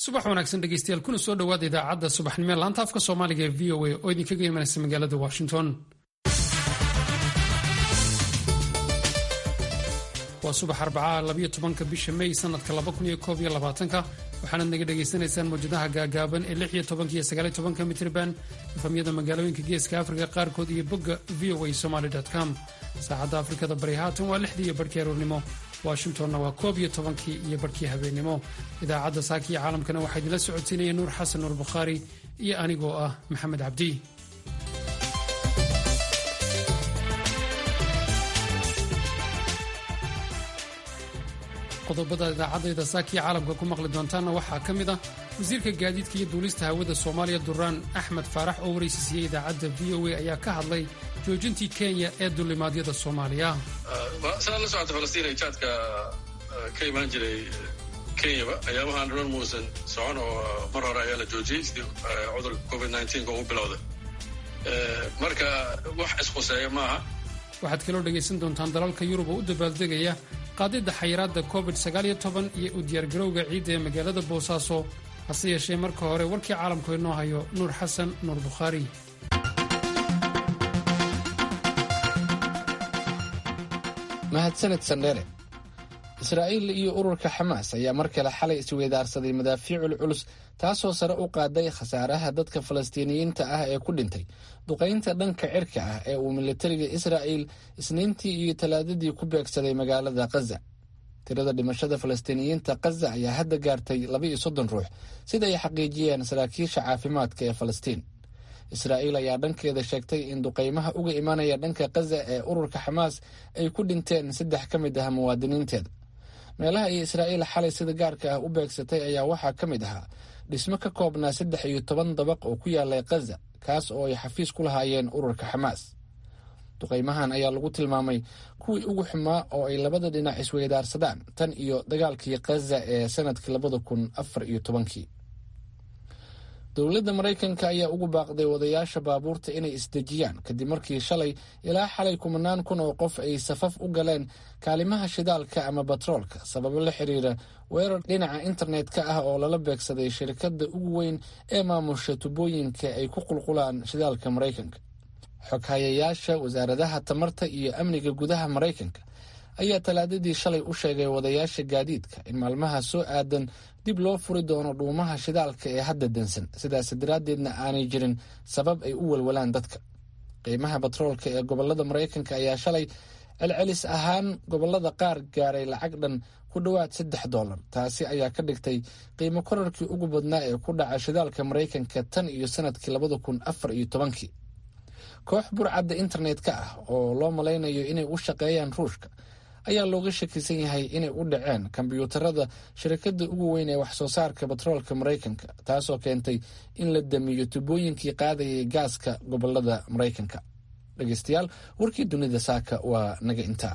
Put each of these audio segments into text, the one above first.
subax wanaagsan dhegeystayaal kuna soo dhowaada idaacadda subaxnimo ee laanta afka soomaaliga ee v o a oo idinkaga imanaysa magaalada washington waa subax arbacaa labayo tobanka bisha may sanadka laba kun iyo koob iyo labaatanka waxaanaad naga dhagaysanaysaan mawjadaha gaagaaban ee lix iyo tobanka iyo sagaal iyo tobanka mitrban efamyada magaalooyinka geeska afrika qaarkood iyo bogga v o a somaly com saacadda afrikada bari haatan waa lixdii iyo barhkii aroornimo washingtonna waa koob iyo tobankii iyo barhkii habeennimo idaacadda saakiyo caalamkana waxaa idinla socodsiinaya nuur xasan nuur bukhaari iyo anigoo ah maxamed cabdi qodobada idaacadayda saakiya caalamka ku maqli doontaanna waxaa ka mid ah wasiirka gaadiidka iyo duulista hawada soomaaliya duraan axmed faarax oo waraysiisiyey idaacadda v o a ayaa ka hadlay joojintii kenya ee duulimaadyada soomaaliya sidaad la socota falastiin ay jaadka ka imaan jiray kenyaba ayaamahan dhan muusan socon oo mar hore ayaa la joojiyey sidii cudurka covid nka uu bilowday marka wax isquseeya maaha waxaad kaloo dhegaysan doontaan dalalka yurub oo u dabaaldegaya qaadidda xayiraadda covid iyo u diyaargarowga ciidda ee magaalada boosaaso hase yeeshee marka hore warkii caalamku inoo hayo nuur xasan nuur bukhaari mahadsaned sandheere israa'iil iyo ururka xamaas ayaa mar kale xalay isweydaarsaday madaafiicul culus taasoo sare u qaaday khasaaraha dadka falastiiniyiinta ah ee ku dhintay duqaynta dhanka cirka ah ee uu militariga israa'iil isniintii iyo talaadadii ku beegsaday magaalada khaza tirada dhimashada falastiiniyiinta khaza ayaa hadda gaartay laba-iyo soddon ruux sida ay xaqiijiyeen saraakiisha caafimaadka ee falastiin israa'iil ayaa dhankeeda sheegtay in duqaymaha uga imanaya dhanka khaza ee ururka xamaas ay ku dhinteen saddex ka mid ah muwaadiniinteeda meelaha ay israa'iil xalay sida gaarka ah u beegsatay ayaa waxaa ka mid ahaa dhismo ka koobnaa saddex iyo toban dabaq oo ku yaalay khaza kaas oo ay xafiis ku lahaayeen ururka xamaas duqaymahan ayaa lagu tilmaamay kuwii ugu xumaa oo ay labada dhinac isweydaarsadaan tan iyo dagaalkii khaza ee sanadkii labada kun afar iyo tobankii dowladda maraykanka ayaa ugu baaqday wadayaasha baabuurta inay isdejiyaan kadib markii shalay ilaa xalay kumanaan kun oo qof ay safaf u galeen kaalimaha shidaalka ama batroolka sababo la xiriira weerar dhinaca internet-ka ah oo lala beegsaday shirkadda ugu weyn ee maamusha tubooyinka ay ku qulqulaan shidaalka maraykanka xoghayayaasha wasaaradaha tamarta iyo amniga gudaha maraykanka ayaa talaadadii shalay u sheegay wadayaasha gaadiidka in maalmaha soo aadan dib loo furi doono dhuumaha shidaalka ee hadda dansan sidaas daraaddeedna aanay jirin sabab ay u walwalaan dadka qiimaha batroolka ee gobolada maraykanka ayaa shalay celcelis ahaan gobolada qaar gaaray lacag dhan ku dhowaad saddex dollar taasi ayaa ka dhigtay qiimo korarkii ugu badnaa ee ku dhaca shidaalka maraykanka tan iyo sanadkii labada kun afar iyo tobankii koox burcadda internet-ka ah oo loo malaynayo inay u shaqeeyaan ruushka ayaa looga shakisan yahay inay u dhaceen kombyuutarada shirkadda ugu weyn ee waxsoo saarka batroolka maraykanka taasoo keentay in la damiyo tubooyinkii qaadayay gaaska gobolada maraykanka dhegeystayaal warkii dunida saaka waa naga intaa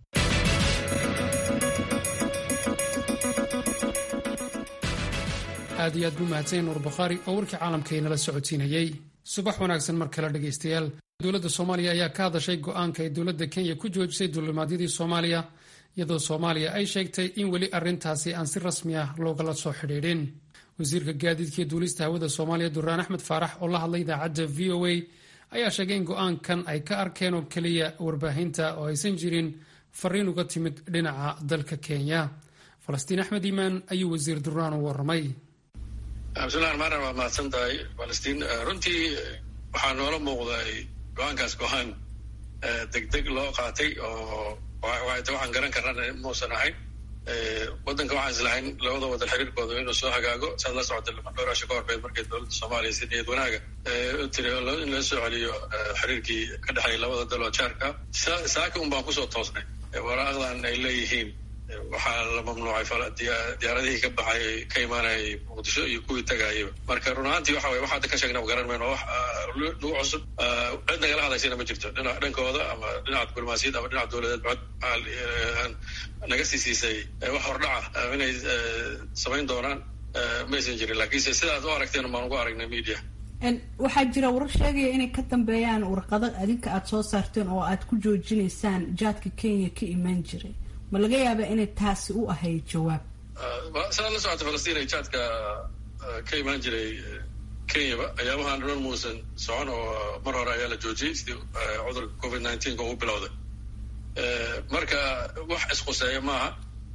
aad iyo aad buu mahadsanya nuur bukhaari oo warkii caalamka inala socodsiinayey subax wanaagsan mar kale dhegaystayaal dowladda soomaaliya ayaa ka hadashay go-aanka ay dowladda kenya ku joojisay duulimaadyadii soomaaliya iyadoo soomaaliya ay sheegtay in weli arrintaasi aan si rasmi ah loogala soo xidhiidhin wasiirka gaadiidkaiyo duulista hawada soomaaliya duraan axmed faarax oo la hadlay idaacadda v o a ayaa sheegay in go-aankan ay ka arkeen oo keliya warbaahinta oo aysan jirin fariin uga timid dhinaca dalka kenya falastiin axmed iimaan ayuu wasiir duraan u warramay bismillahi raxmaan waa mahadsan tahay falastiin runtii waxaa noola muuqday go-aankaas go-aan degdeg loo qaatay oo waxaan garan karnana muusan ahayn waddanka waxaan islahayn labada wadan xiriirkooda inuu soo hagaago saad la socota dhowrasho ka horbeed markay dowladda soomaaliya si niyad wanaaga u tiri in la soo celiyo xiriirkii ka dhexeeya labada daloo jaarka saaka un baan kusoo toosnay waraaqdan ay leeyihiin waxaa la mamnuucay diyaaradihii ka baxay ka imaanayay muqdisho iyo kuwii tagaayaba marka run ahaantii waxa weye wax hadda ka sheegnaba garan mayno wax nagu cusub cid nagala hadlaysana ma jirto dhinac dhankooda ama dhinaca diblomaasiyad ama dhinaca dowladeed cod naga sii siisay wax hordhaca inay samayn doonaan maysan jirin laakiinse sidaad u aragteen baan ugu aragnay media waxaa jira warar sheegaya inay ka dambeeyaan warqado adinka aada soo saarteen oo aad ku joojinaysaan jaadka kenya ka imaan jiray ma laga yaaba inay taasi u ahayd jawaab sidaad la socota falastiin ay jaadka ka imaan jiray kenyaba ayaamahan dhan muusan socon oo mar hore ayaa la joojiyey sidii cudurka covid nineteenka ugu bilowday marka wax isquseeya maaha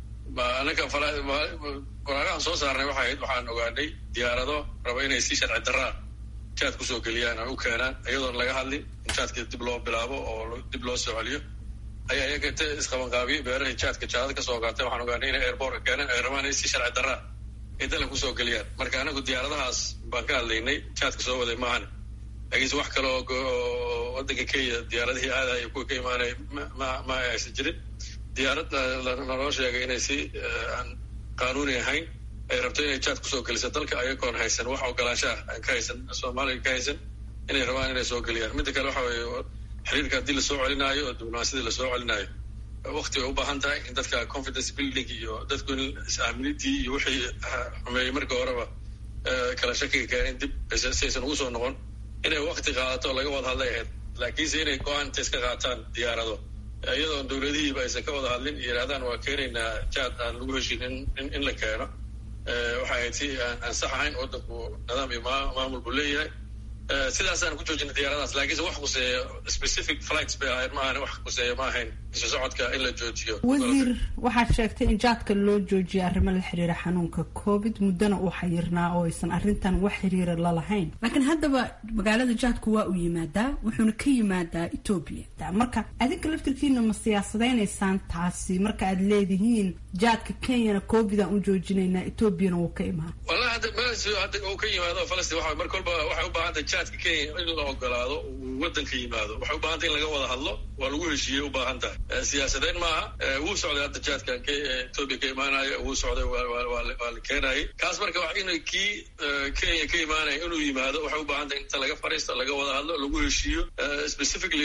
anaka waraaqahan soo saarnay waxay ahayd waxaan ogaanay diyaarado raba inay si sharci daraa jaad kusoo geliyaan oo u keenaan iyadoon laga hadlin in jaadka dib loo bilaabo oo dib loo soo celiyo ayaa iyaga ta isqabanqaabiyey beerahay jaadka jaadad ka soo qaatay waxaan ogaanay inay airbortka keenaan ay rabaan inay si sharci daraa ay dalan kusoo geliyaan marka anagu diyaaradahaas baan ka hadlaynay jaadka soo waday maahan laakiinse wax kale oo waddanka kenya diyaaradihii aadaya kuwa ka imaanaya ma ma aysan jirin diyaarad naloo sheegay inay si aan qaanuuni ahayn ay rabto inay jaad kusoo geliso dalka ayagoon haysan wax ogolaanshaah aan ka haysan soomaaliya ka haysan inay rabaan inay soo geliyaan midda kale waxa weeye xiriirka haddii lasoo celinaayo oo diblomaasiyadii lasoo celinaayo wakti bay u baahan tahay in dadka confidence building iyo dadku in is-aaminidii iyo wixii xumeeyey markii horeba kala shakiga keenin dib si aysan ugu soo noqon inay wakti qaadato laga wada hadlay ahayd laakiinse inay go-aan inta iska qaataan diyaarado iyadoon dowladihiiba aysan ka wada hadlin yidhahdaan waa keenaynaa jaad aan lagu heshin in in la keeno waxay ahayd si aan sax ahayn waddanku nidaam iyo maamul buu leeyahay sidaasaan ku joojinay diyaaradaas laakiinse wax kuseeya specific flights bay ahayd ma ahan wax kuseeya ma ahayn isu socodka in la joojiyo wasiir waxaad sheegtay in jaadka loo joojiyay arrimo la xiriira xanuunka covid muddana uu xayirnaa oo aysan arrintan wax xiriira lalahayn laakiin haddaba magaalada jaadku waa uu yimaadaa wuxuuna ka yimaadaa etoobiya marka adinka laftirkiina ma siyaasadaynaysaan taasi marka aad leedihiin jaadka kenyana covid aan u joojinaynaa etoobiyana wuu ka imaan wallahi hadda meeshu hadda uu ka yimaado falastiin waxa mar kolba waxay u baahan tahay jaadka kenya in la ogolaado uu waddanka yimaado waxay u baahan tahay in laga wada hadlo waa lagu heshiiyey u baahan tahay siyaasadeyn maaha wuu socday hadda jaadkan etoobiya ka imaanaya wuu socday waa la keenayay kaas marka wax in kii kenya ka imaanaya inuu yimaado waxay u baahan tahay inta laga fariisto laga wada hadlo lagu heshiiyo specifically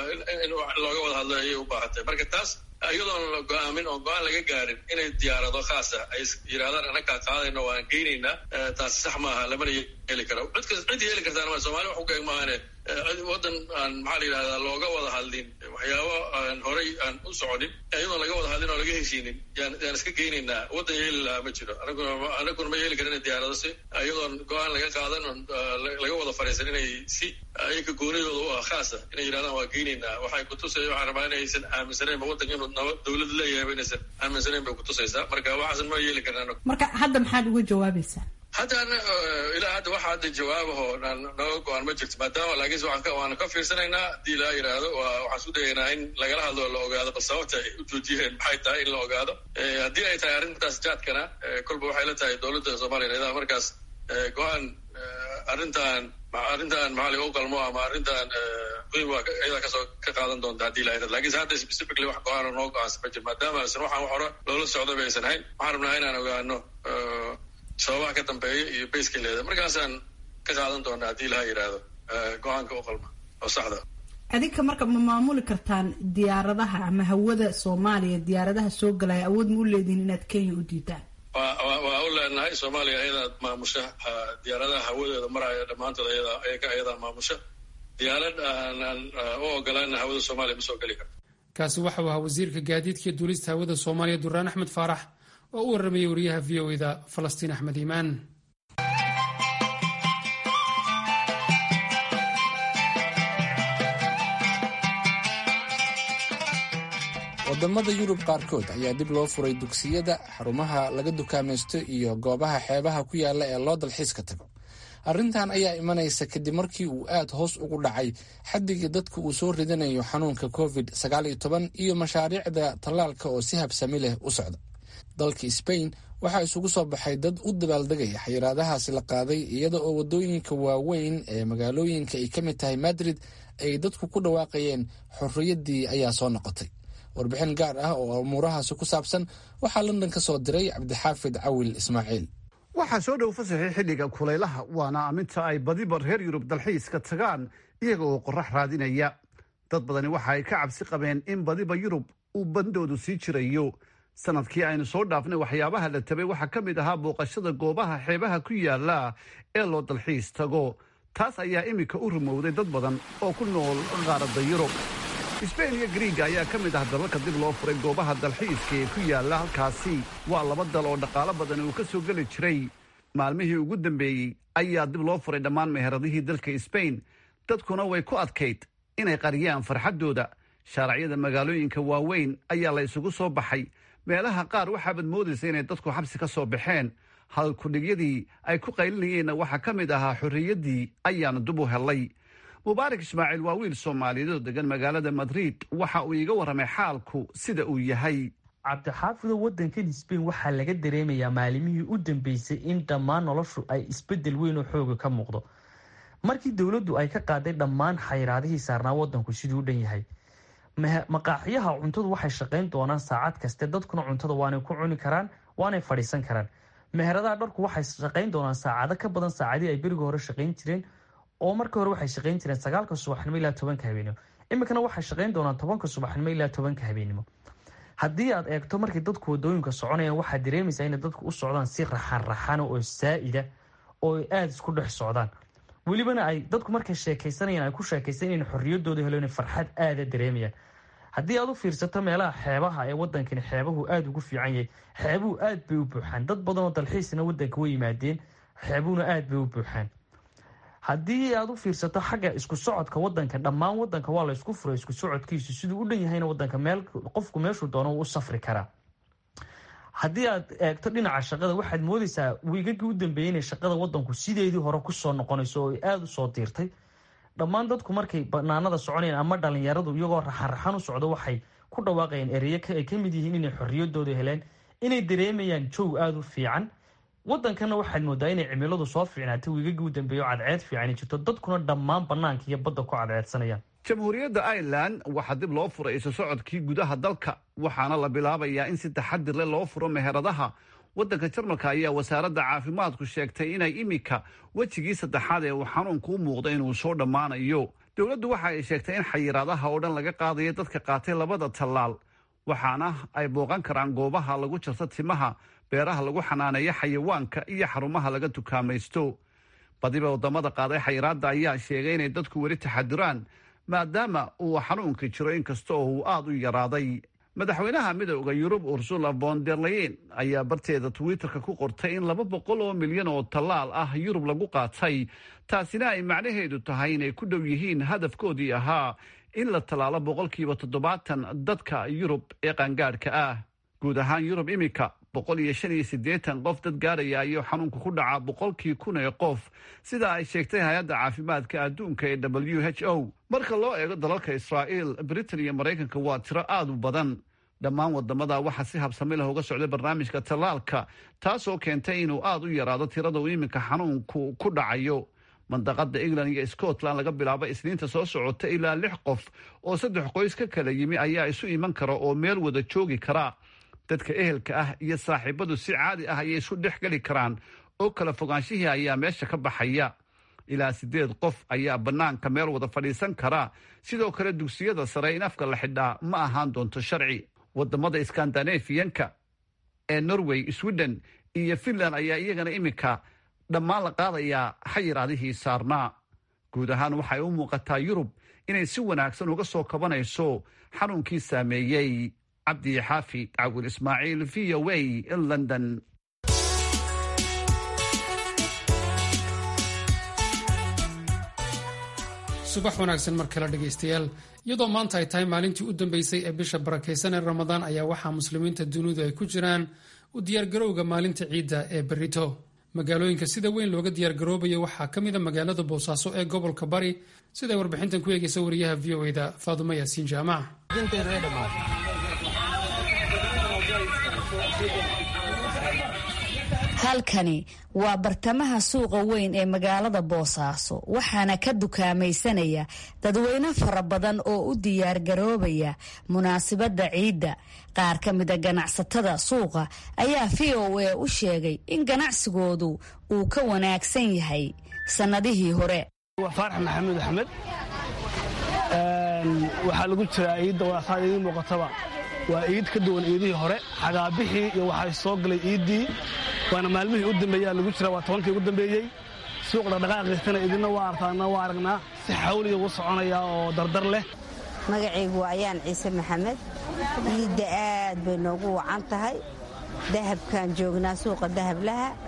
in looga wada hadlo ayay u baahan tahay marka taas iyadoon la go-aamin oo go-aan laga gaarin inay diyaarado khaasa ay yidhahdaan anakaa qaadayno waan geynaynaa taasi sax maaha lamana yeeli karo cid cid yeeli kartaan ma somalia wax u geeg maahane waddan aan maxaa la yidhahdaa looga wada hadlin waxyaabo aan horay aan u soconin iyadoon laga wada hadlin oo laga heshiinin yaan yaan iska geynaynaa waddan yeeli lahaa ma jiro anaguna anaguna ma yeeli karin diyaarado si iyadoon go-aan laga qaadan oon laga wada fariisan inay si ayaga goonidooda u ah khaasa inay yidhahdaan waa geynaynaa waxay kutusaya waxaan rabaa inaysan aaminsanayn ma waddanka inuu nabad dawlad leeyahay inaysan aaminsanayn bay kutusaysaa marka waxaasan ma yeeli karin anagu marka hadda maxaad uga jawaabaysaa hadda ilaa hadda waxa hadda jawaabaho naga go-aan ma jirto maadaama laakiinse waan ka fiirsanaynaa haddii laa yidhaahdo waxaan isku dayaynaa in lagala hadlo la ogaado bal sababta ay u joojiyeen maxay tahay in la ogaado haddii ay tahay arrintaas jaadkana kolba waxay la tahay dowladda soomaaliya idaa markaas go-aan arrintan arrintan maxaa laga qalmo ama arrintan muhiim waa iyadaa kasoo ka qaadan doonta haddii la yidhahdo lakiinse hadda specifically wax go-aana noo go-aansan ma jiro maadaama aysan waxaan wax hore loola socda ba aysan hayn waxaan rabnaa inaan ogaano sababaha ka dambeeya iyo bayska leeda markaasaan ka qaadan doonaa haddii laha yidhaahdo go-aanka u qalma oo saxda adinka marka ma maamuli kartaan diyaaradaha ama hawada soomaaliya diyaaradaha soo galaya awood ma u leedihin inaad kenya u diidaan waa u leenahay soomaaliya ayadaa maamusha diyaaradaha hawadooda maraya dhammaantood ayada ayaga ayadaa maamusha diyaarad aanaan u ogolaana hawada soomaaliya ma soo geli karto kaasi waxa uu ahaa wasiirka gaadiidka iyo duulista hawada soomaaliya duraan axmed faarax oo u warramayay wariyaha v o eda falastiin axmed iimaan wadamada yurub qaarkood ayaa dib loo furay dugsiyada xarumaha laga dukaamaysto iyo goobaha xeebaha ku yaala ee loo dalxiiska tago arrintan ayaa imanaysa kadib markii uu aad hoos ugu dhacay xaddigii dadka uu soo ridanayo xanuunka covid iyo mashaariicda tallaalka oo si habsami leh u socda dalka sbain waxaa isugu soo baxay dad u dabaaldegaya xayiraadahaasi la qaaday iyada oo waddooyinka waaweyn ee magaalooyinka ay ka mid tahay madrid ay dadku ku dhawaaqayeen xorriyaddii ayaa soo noqotay warbixin gaar ah oo umuurahaasi ku saabsan waxaa london ka soo diray cabdixaafid cawil ismaaciil waxaa soo dhow fasaxii xilliga kulaylaha waana aminta ay badiba reer yurub dalxiiska tagaan iyaga oo qorax raadinaya dad badani waxa ay ka cabsi qabeen in badiba yurub uu bandoodu sii jirayo sanadkii aynu soo dhaafnay waxyaabaha la tabay waxaa ka mid ahaa booqashada goobaha xeebaha ku yaala ee loo dalxiis tago taas ayaa iminka u rumowday dad badan oo ku nool qaaradda yurub sbain iyo griiga ayaa ka mid ah dalalka dib loo furay goobaha dalxiiska ee ku yaalla halkaasi waa laba dal oo dhaqaalo badan uu ka soo geli jiray maalmihii ugu dambeeyey ayaa dib loo furay dhammaan meheradihii dalka sbain dadkuna way ku adkayd inay qariyaan farxaddooda shaaracyada magaalooyinka waaweyn ayaa la isugu soo baxay meelaha qaar waxaabaad moodaysa inay dadku xabsi ka soo baxeen hadalkudhigyadii ay ku qaylinayeenna waxaa ka mid ahaa xorriyaddii ayaanu dib u hellay mubaarak ismaaciil waa wiil soomaaliyeed oo degan magaalada madrid waxa uu iiga warramay xaalku sida uu yahay cabdixaafido waddankan sbain waxaa laga dareemayaa maalimihii u dambeysay in dhammaan noloshu ay isbedel weyn oo xooga ka muuqdo markii dowladdu ay ka qaaday dhammaan xayraadihii saarnaa waddanku siduu u dhan yahay maqaaxiyaha cuntadu waxay shaqayn doonaan saacad kaste dadkuna cuntada waanay ku cuni karaan waanay fadhiisan karaan meheradaha dharku waxay shaqayn doonaan saacado ka badan saacadii ay beriga hore shaqayn jireen oo marka hore waxay shaqayn jireen sagaalka subaxnimo ilaa tobanka habeenimo iminkana waxay shaqayn doonaan tobanka subaxnimo ilaa tobanka habeenimo haddii aad eegto markay dadku wadooyinka soconayaan waxaad dareemaysaa inay dadku u socdaan si raxan raxana oo saa'ida oo ay aada isku dhex socdaan welibana ay dadku markay sheekaysanayaan ay ku sheekaysan inay xorriyadooda helo inay farxad aada dareemayaan haddii aad u fiirsato meelaha xeebaha ee wadankani xeebahu aada ugu fiican yahay xeebuhu aad bay u buuxaan dad badan oo dalxiisna wadanka way yimaadeen xeebuhuna aad bay u buuxaan haddii aad u fiirsato xagga isku socodka wadanka dhammaan wadanka waa la isku furay isku socodkiisu siduu u dhan yahayna wadanka meel qofku meeshuu doono wuu u safri karaa haddii aad eegto dhinaca shaqada waxaad moodeysaa wiigagii u dambeeyey inay shaqada wadanku sideedii hore kusoo noqonayso oo ay aada usoo diirtay dhammaan dadku markay banaanada soconayaan ama dhalinyaradu iyagoo raxan-raxan u socdo waxay ku dhawaaqayeen ereyo ay ka mid yihiin inay xorriyadooda heleen inay dareemayaan joog aada u fiican wadankana waxaad moodaa inay cimiladu soo fiicnaatay wiigagii u dambeeyo cadceed fiicani jirto dadkuna dhammaan banaanka iyo badda ku cadceedsanayaan jamhuuriyadda irelan waxaa dib loo furay isu socodkii gudaha dalka waxaana la bilaabayaa in si taxadir leh loo furo meheradaha waddanka jarmalka ayaa wasaaradda caafimaadku sheegtay inay imika wejigii saddexaad ee uu xanuunku u muuqdo inuu soo dhammaanayo dowladdu waxa ay sheegtay in xayiraadaha oo dhan laga qaadayo dadka qaatay labada tallaal waxaana ay booqan karaan goobaha lagu jarto timaha beeraha lagu xanaaneeyo xayawaanka iyo xarumaha laga tukaamaysto badiba waddamada qaaday xayiraadda ayaa sheegay inay dadku weli taxadiraan maadaama uu xanuunka jiro inkasta oo uu aada u yaraaday madaxweynaha midooda yurub ursula von der leyen ayaa barteeda twitterka ku qortay in laba boqol oo milyan oo tallaal ah yurub lagu qaatay taasina ay macnaheedu tahay inay ku dhow yihiin hadafkoodii ahaa in la tallaalo boqolkiiba toddobaatan dadka yurub ee qaangaadhka ah guud ahaan yurub imika boqol iyo shan iyo siddeetan qof dad gaaraya ayuu xanuunka ku dhacaa boqolkii kun ee qof sida ay sheegtay hay-adda caafimaadka adduunka ee w h o marka loo eego dalalka israa'iil britain iyo maraykanka waa tiro aada u badan dhammaan wadamada waxaa si habsami leh uga socday barnaamijka tallaalka taasoo keentay inuu aada u yaraado tirada uu iminka xanuunku ku dhacayo mandaqada england iyo scotland laga bilaabo isniinta soo socota ilaa lix qof oo saddex qoys ka kala yimi ayaa isu iman kara oo meel wada joogi kara dadka ehelka ah iyo saaxiibadu si caadi ah ayay isu dhex geli karaan oo kala fogaanshihii ayaa meesha ka baxaya ilaa siddeed qof ayaa bannaanka meel wada fadhiisan kara sidoo kale dugsiyada sare in afka la xidhaa ma ahaan doonto sharci wadamada skandanafiyanka ee norway sweden iyo finland ayaa iyagana iminka dhammaan la qaadayaa xayiraadihii saarnaa guud ahaan waxay u muuqataa yurub inay si wanaagsan uga soo kabanayso xanuunkii saameeyey cabdi xaafi cawil ismaaciil v o a london subax wanaagsan mar kale dhegaystayaal iyadoo maanta ay tahay maalintii u dambeysay ee bisha barakaysan ee ramadaan ayaa waxaa muslimiinta dunidu ay ku jiraan u diyaargarowga maalinta ciidda ee berito magaalooyinka sida weyn looga diyaargaroobayo waxaa ka mid a magaalada boosaaso ee gobolka bari siday warbixintan ku eegaysa wariyaha v o eda faadumo yaasiin jaamac halkani waa bartamaha suuqa weyn ee magaalada boosaaso waxaana ka dukaamaysanaya dadweyne fara badan oo u diyaargaroobaya munaasabadda ciidda qaar ka mida ganacsatada suuqa ayaa v o a u sheegay in ganacsigoodu uu ka wanaagsan yahay sannadihii hore faarax maxamuud axmed waxaa lagu jiraa ciidda waasaa idiin muuqataba waa iid ka duwan iidihii hore xagaabixii iyo waxay soo galay iiddii waana maalmihii u dambeeyaa lagu jira waa tobankii ugu dambeeyey suuq dhaqdhaqaaqiisana idinna waa artaana waa aragnaa si xawliya ugu soconaya oo dardar leh magacaygu waa ayaan ciise maxamed iidda aad bay noogu wacan tahay dahabkaan joognaa suuqa dahablaha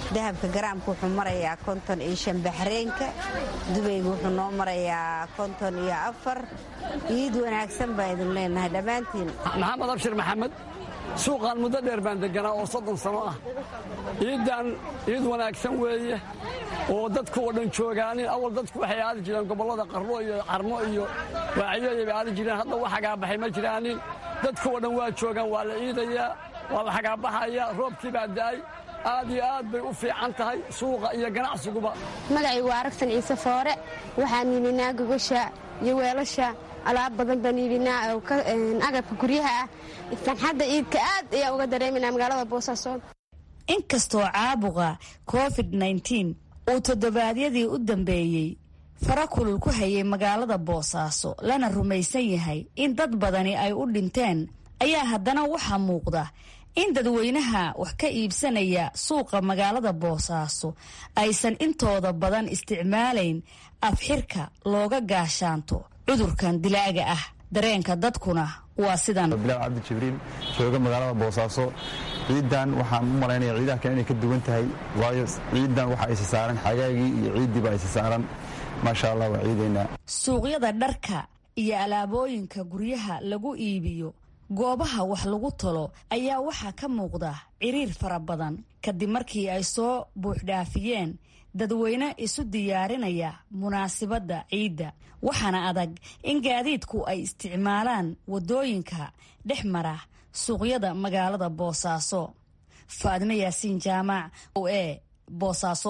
dahabka garaamka wuxuu marayaa konton iyo shan baxreenka dubayga wuxuu noo marayaa konton iyo afar iid wanaagsan baa idin leenahay dhammaantiin maxamed abshir maxamed suuqaan muddo dheer baan deganaa oo soddon sano ah ciiddan ciid wanaagsan weeye oo dadku oo dhan joogaanin awal dadku waxay aadi jireen gobollada qarlo iyo carmo iyo waaciyoyay bay aadi jireen hadda wax hagaabaxay ma jiraanin dadku oo dhan waa joogaan waa la ciidayaa waa la hagaabaxayaa roobkii baa da'ay aad iyo aad bay u fiican tahay suuqa iyo ganacsiguba magacaygu waa aragsan ciise foore waxaan iibinaa gogasha iyo weelasha alaab badan baan iibinaa agabka guryaha ah farxadda ciidka aad ayaan uga dareeminaa magaalada boosaaso inkastoo caabuqa covid nteen uu toddobaadyadii u dambeeyey fara kulul ku hayay magaalada boosaaso lana rumaysan yahay in dad badani ay u dhinteen ayaa haddana waxaa muuqda in dadweynaha wax ka iibsanaya suuqa magaalada boosaaso aysan intooda badan isticmaalayn afxirka looga gaashaanto cudurkan dilaaga ah dareenka dadkuna waa sidan bilaal cabdi jibriil jooga magaalada boosaaso ciidan waxaan u malaynaya ciidaha kale inay ka duwan tahay waayo ciidan waxa aysa saaran xagaagii iyo ciiddiiba aysa saaran maasha allah waa ciidaynaa suuqyada dharka iyo alaabooyinka guryaha lagu iibiyo goobaha wax lagu talo ayaa waxaa ka muuqda ciriir fara badan kadib markii ay soo buuxdhaafiyeen dadweyne isu diyaarinaya munaasibadda ciidda waxaana adag in gaadiidku ay isticmaalaan waddooyinka dhex mara suuqyada magaalada boosaaso faadimo yaasiin jaamac o e boosaaso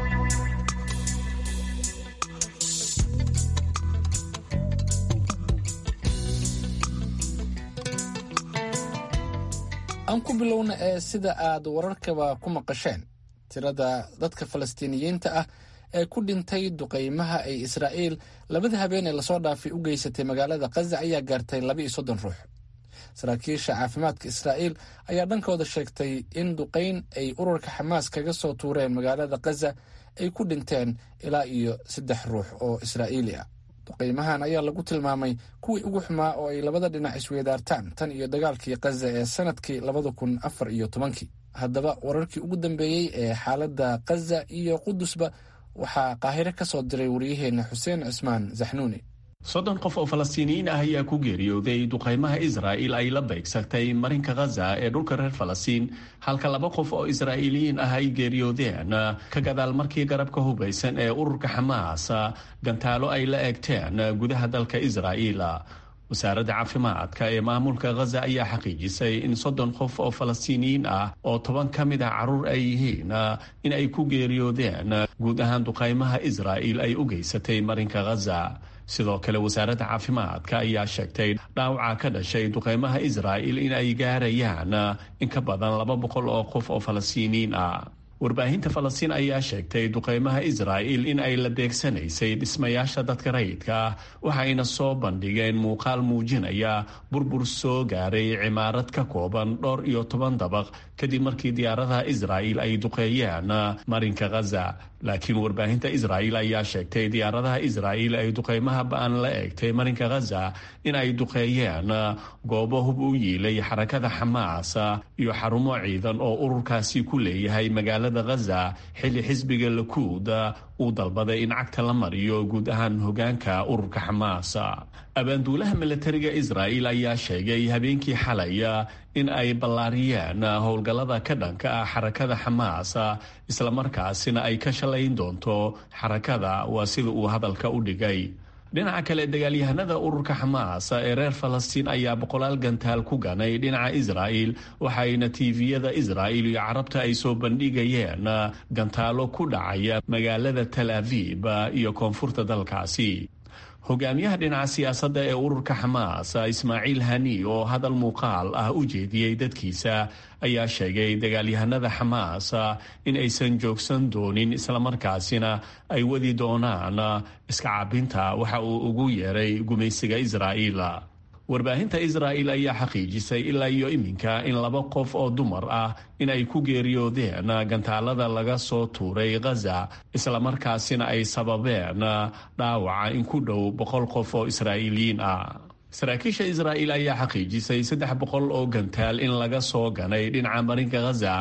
aan ku bilowna ee sida aad wararkaba ku maqasheen tirada dadka falastiiniyiinta ah ee ku dhintay duqaymaha ay israa'iil labada habeen ee lasoo dhaafay u geysatay magaalada khaza ayaa gaartay laba iyo soddon ruux saraakiisha caafimaadka israa'iil ayaa dhankooda sheegtay in duqayn ay ururka xamaas kaga soo tuureen magaalada khaza ay ku dhinteen ilaa iyo saddex ruux oo israa'iili ah duqaymahan ayaa lagu tilmaamay kuwii ugu xumaa oo ay labada dhinac isweedaartaan tan iyo dagaalkii khaza ee sanadkii labada kun afar iyo tobankii haddaba wararkii ugu dambeeyey ee xaaladda khaza iyo qudusba waxaa qaahiro ka soo diray wariyaheenna xuseen cismaan zaxnuuni soddon qof oo falastiiniyiin ah ayaa ku geeriyooday duqaymaha israa'il ay la beegsatay marinka khaza ee dhulka reer falastiin halka laba qof oo israa'iiliyiin ah ay geeriyoodeen ka gadaal markii garabka hubaysan ee ururka xamaas gantaalo ay la eegteen gudaha dalka israa'iil wasaaradda caafimaadka ee maamulka khaza ayaa xaqiijisay in soddon qof oo falastiiniyiin ah oo toban ka mid ah carruur ay yihiin in ay ku geeriyoodeen guud ahaan duqaymaha israa'il ay u geysatay marinka khaza sidoo kale wasaaradda caafimaadka ayaa sheegtay dhaawaca ka dhashay duqaymaha israa'il in ay gaarayaan in ka badan laba boqol oo qof oo falastiiniyiin ah warbaahinta falastiin ayaa sheegtay duqaymaha israa'il in ay la beegsanaysay dhismayaasha dadka rayidka ah waxayna soo bandhigeen muuqaal muujinaya burbur soo gaaray cimaarad ka kooban dhowr iyo toban dabaq kadib markii diyaaradaha israa'il ay duqeeyeen marinka khaza laakiin warbaahinta israa'il ayaa sheegtay diyaaradaha israa'il ay duqaymaha ba-an la eegtay marinka khaza in ay duqeeyeen goobo hub u yiilay xarakada xamaas iyo xarumo ciidan oo ururkaasi ku leeyahay magaalada khaza xilli xisbiga lakuud uu dalbaday in cagta la mariyo guud ahaan hogaanka ururka xamaas abaanduulaha milatariga israa'il ayaa sheegay habeenkii xalay in ay ballaariyeen howlgallada ka dhanka ah xarakada xamaas islamarkaasina ay ka shalayn doonto xarakada waa sida uu hadalka u dhigay dhinaca kale dagaalyahanada ururka xamaas ee reer falastiin ayaa boqolaal gantaal ku ganay dhinaca israa'il waxayna tiiviyada israa'il iyo carabta ay soo bandhigayeen gantaalo ku dhacaya magaalada tal aviib iyo koonfurta dalkaasi hogaamiyaha dhinaca siyaasadda ee ururka xamaas ismaaciil hani oo hadal muuqaal ah u jeediyey dadkiisa ayaa sheegay dagaalyahanada xamaas in aysan joogsan doonin islamarkaasina ay wadi doonaan iska cabinta waxa uu ugu yeeray gumaysiga israa'iil warbaahinta israa'il ayaa xaqiijisay ilaa iyo iminka in laba qof oo dumar ah in ay ku geeriyoodeen gantaalada laga soo tuuray khaza islamarkaasina ay sababeen dhaawaca in ku dhow boqol qof oo israa'iiliyiin ah saraakiisha israa'il ayaa xaqiijisay saddex boqol oo gantaal in laga soo ganay dhinaca marinka khaza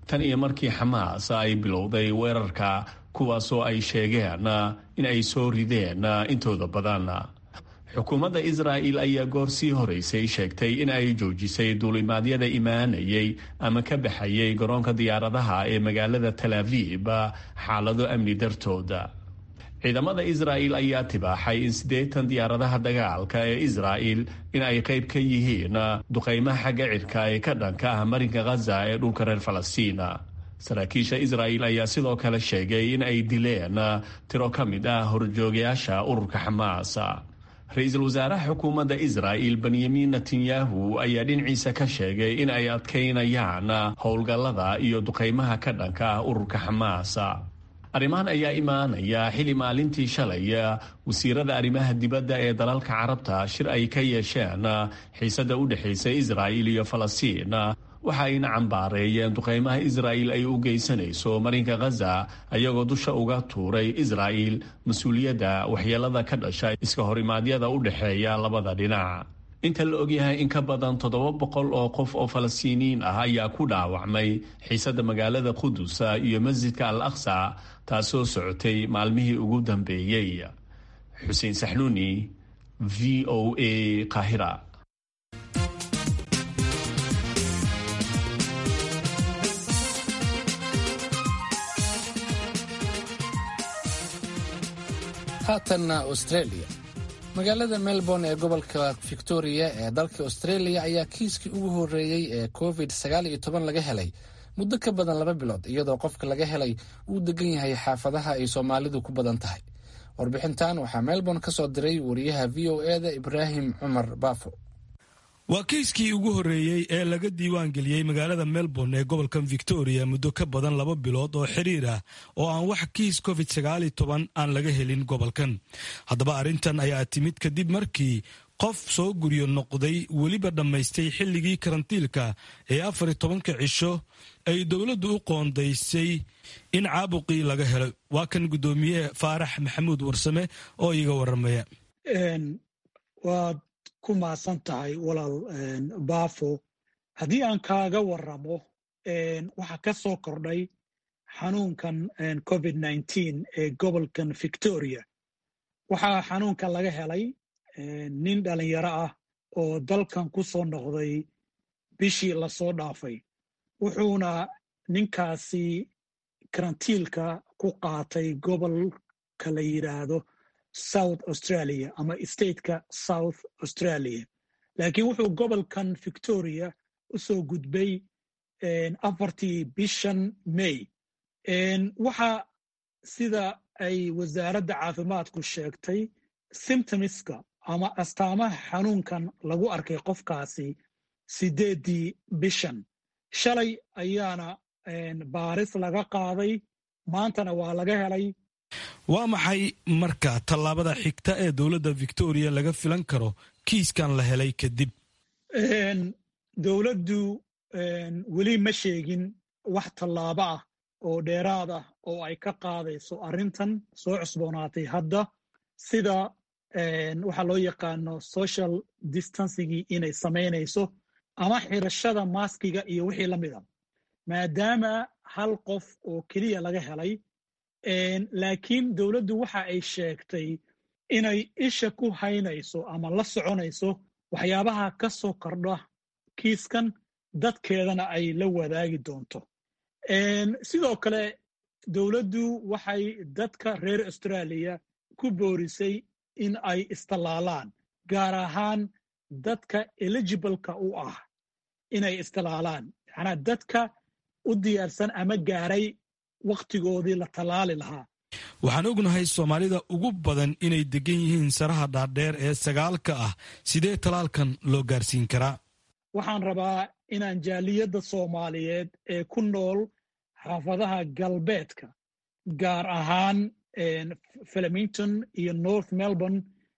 tan iyo markii xamaas ay bilowday weerarka kuwaasoo ay sheegeen in ay soo rideen intooda badan xukuumadda israa'il ayaa goor sii horeysay sheegtay in ay joojisay duulimaadyada imaanayay ama ka baxayay garoonka diyaaradaha ee magaalada tal aviib xaalado amni dartooda ciidamada israa'il ayaa tibaaxay in siddeetan diyaaradaha dagaalka ee israa'il in ay qayb ka yihiin duqaymaha xagga cirka ee ka dhanka ah marinka khaza ee dhulka reer falastiina saraakiisha israa'il ayaa sidoo kale sheegay in ay dileen tiro ka mid ah horjoogayaasha ururka xamaas ra-iisul wasaaraha xukuumadda israa'il benyamin netanyahu ayaa dhinaciisa ka sheegay in ay adkaynayaan howlgallada iyo duqaymaha ka dhanka ah ururka xamaas arrimahan ayaa imaanaya xili maalintii shalay wasiirada arrimaha dibadda ee dalalka carabta shir ay ka yeesheen xiisadda u dhexaysa israa'il iyo falastiin waxa ayna cambaareeyeen duqaymaha israa'il ay u geysanayso marinka khaza ayagoo dusha uga tuuray israa'il mas-uuliyadda waxyeelada ka dhasha iska horimaadyada u dhexeeya labada dhinac inta la ogyahay in ka badan toddoba boqol oo qof oo falastiiniyiin ah ayaa ku dhaawacmay xiisadda magaalada qudus iyo masjidka al aqsa taasoo socotay maalmihii ugu dambeeyey xuseen saxnuuni v o a qaahira haatanna australia magaalada melbourne ee gobolka victoria ee dalka australia ayaa kiiskii ugu horeeyey ee covid sagaal iyo toban laga helay muddo ka badan laba bilood iyadoo qofka laga helay uu degan yahay xaafadaha ay soomaalidu ku badan tahay warbixintan waxaa melbourne ka soo diray wariyaha v o e da ibraahim cumar baafo waa kiiskii ugu horreeyey ee laga diiwaan geliyey magaalada melbourne ee gobolkan victoria muddo ka badan laba bilood oo xiriir ah oo aan wax kiis covid sagaal iyo toban aan laga helin gobolkan haddaba arrintan ayaa timid kadib markii qof soo guryo noqday weliba dhammaystay xilligii karantiilka ee afar iyo tobanka cisho ay dowladdu u qoondaysay in caabuqii laga helo waa kan guddoomiye faarax maxamuud warsame oo iiga waramaya waad ku maasan tahay walaal baafo haddii aan kaaga waramo waxaa ka soo kordhay xanuunkan covid nneteen ee gobolkan victoria waxaa xanuunkan laga helay nin dhalinyaro ah oo dalkan ku soo noqday bishii lasoo dhaafay wuxuuna ninkaasi karantiilka ku qaatay gobolka la yidhaahdo south australia ama stateka south australia laakiin wuxuu gobolkan victoria u soo gudbay afartii bishan may waxa sida ay wasaaradda caafimaadku sheegtay symptomiska ama astaamaha xanuunkan lagu arkay qofkaasi sideeddii bishan shalay ayaana baaris laga qaaday maantana waa laga helay waa maxay marka tallaabada xigta ee dowladda victoria laga filan karo kiiskan la helay kadib dowladdu weli ma sheegin wax tallaabo ah oo dheeraad ah oo ay ka qaadayso arrintan soo cusboonaatay hadda sida waxaa loo yaqaano social distancigii inay samaynayso ama xirashada maaskiga iyo wixii la mida maadaama hal qof oo keliya laga helay laakiin dowladdu waxa ay sheegtay inay isha ku haynayso ama la soconayso waxyaabaha ka soo kordha kiiskan dadkeedana ay la wadaagi doonto sidoo kale dowladdu waxay dadka reer austraaliya ku boorisay in ay istallaalaan gaar ahaan dadka eligibleka u ah inay istallaalaan macnaa dadka u diyaarsan ama gaaray wakhtigoodii la tallaali lahaa waxaan ognahay soomaalida ugu badan inay degan yihiin saraha dhaadheer ee sagaalka ah sidee talaalkan loo gaarsiin karaa waxaan rabaa inaan jaaliyadda soomaaliyeed ee ku nool xaafadaha galbeedka gaar ahaan flemington iyo north melbourne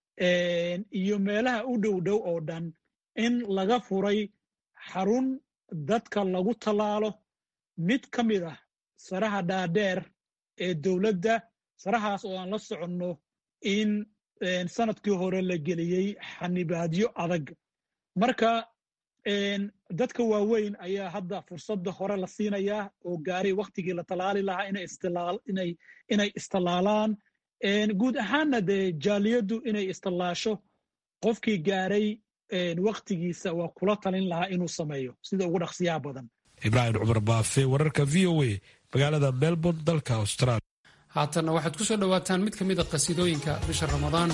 iyo meelaha u dhow dhow oo dhan in laga furay xarun dadka lagu tallaalo mid ka mid ah saraha dhaadheer ee dowladda sarahaas oo aan la soconno in sanadkii hore la geliyey xanibaadyo adag marka dadka waaweyn ayaa hadda fursadda hore la siinayaa oo gaaray waktigii la talaali lahaa inay istallaalaan guud ahaanna dee jaaliyaddu inay istallaasho qofkii gaaray waktigiisa waa kula talin lahaa inuu sameeyo sida ugu dhaqsiyaha badan ibraahim cumar baafe wararka v o a magaalada melbourne dalka australia haatanna waxaad ku soo dhowaataan mid ka mid a qasiidooyinka bisha ramadaan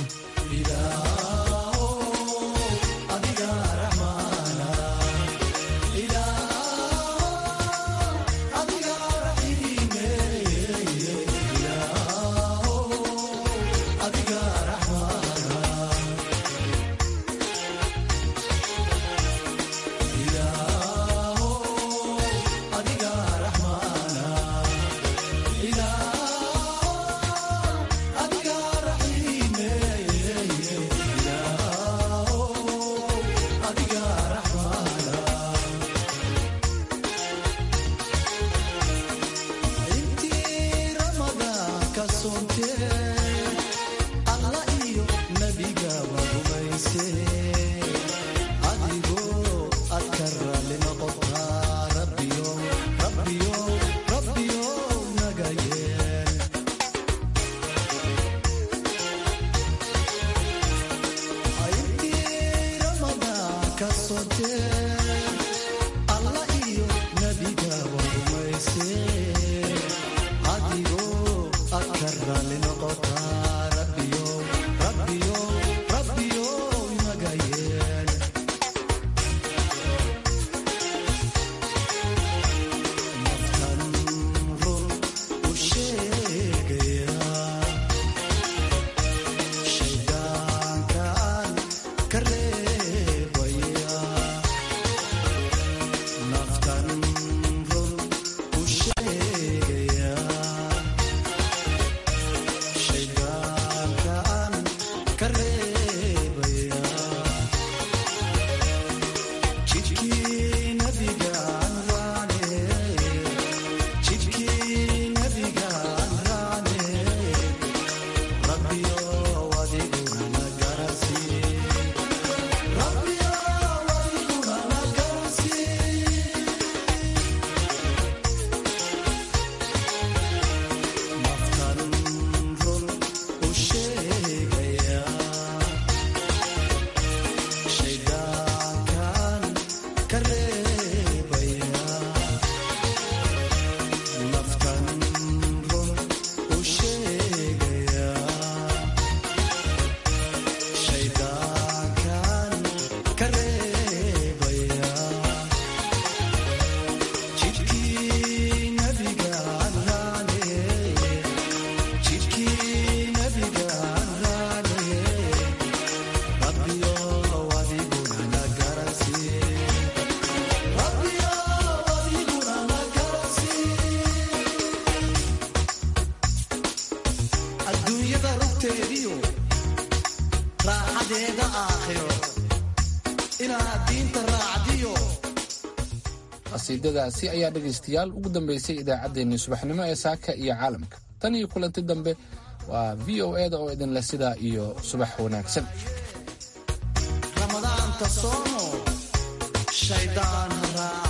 qasiidadaasi ayaa dhegaystayaal ugu dambaysay idaacaddeenii subaxnimo ee saaka iyo caalamka tan iyo kulanti dambe waa v o eda oo idinleh sidaa iyo subax wanaagsan ramadaanta soomo shaydaan